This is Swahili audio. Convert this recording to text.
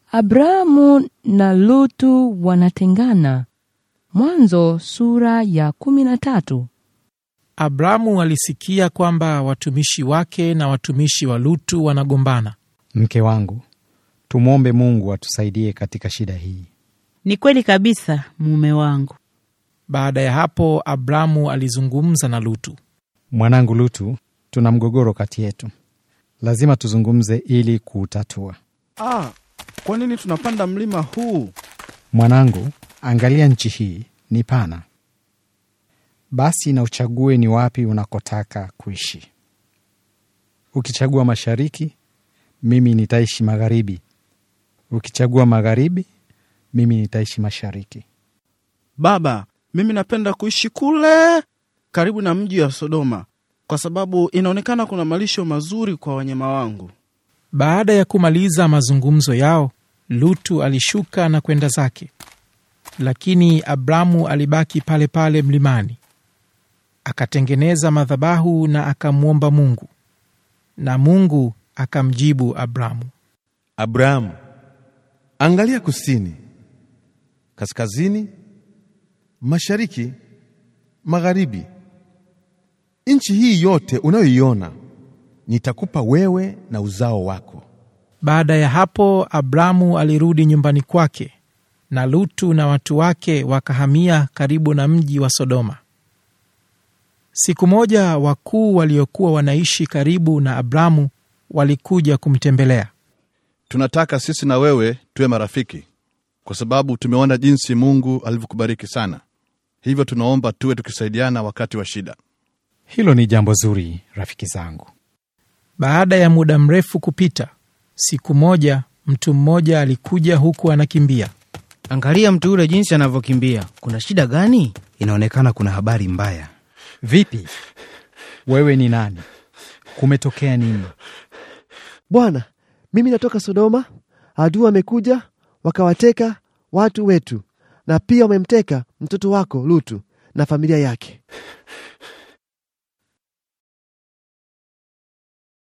Abrahamu na Lutu wanatengana. Mwanzo sura ya kumi na tatu. Abramu alisikia kwamba watumishi wake na watumishi wa Lutu wanagombana. Mke wangu, tumwombe Mungu atusaidie katika shida hii. Ni kweli kabisa, mume wangu. Baada ya hapo, Abramu alizungumza na Lutu. Mwanangu Lutu, tuna mgogoro kati yetu, lazima tuzungumze ili kuutatua. Ah, kwa nini tunapanda mlima huu? Mwanangu, angalia nchi hii ni pana, basi na uchague ni wapi unakotaka kuishi. Ukichagua mashariki, mimi nitaishi magharibi. Ukichagua magharibi, mimi nitaishi mashariki. Baba, mimi napenda kuishi kule karibu na mji wa Sodoma kwa sababu inaonekana kuna malisho mazuri kwa wanyama wangu. Baada ya kumaliza mazungumzo yao, Lutu alishuka na kwenda zake, lakini Abramu alibaki pale pale mlimani. Akatengeneza madhabahu na akamwomba Mungu, na Mungu akamjibu Abramu. Abrahamu, angalia kusini, kaskazini, mashariki, magharibi. Nchi hii yote unayoiona nitakupa wewe na uzao wako. Baada ya hapo, Abramu alirudi nyumbani kwake, na Lutu na watu wake wakahamia karibu na mji wa Sodoma. Siku moja wakuu waliokuwa wanaishi karibu na Abramu walikuja kumtembelea. Tunataka sisi na wewe tuwe marafiki, kwa sababu tumeona jinsi Mungu alivyokubariki sana. Hivyo tunaomba tuwe tukisaidiana wakati wa shida. Hilo ni jambo zuri, rafiki zangu. Baada ya muda mrefu kupita, siku moja mtu mmoja alikuja huku anakimbia. Angalia mtu yule jinsi anavyokimbia. Kuna shida gani? Inaonekana kuna habari mbaya. Vipi, wewe ni nani? Kumetokea nini? Bwana, mimi natoka Sodoma. Adui wamekuja wakawateka watu wetu, na pia wamemteka mtoto wako Lutu na familia yake.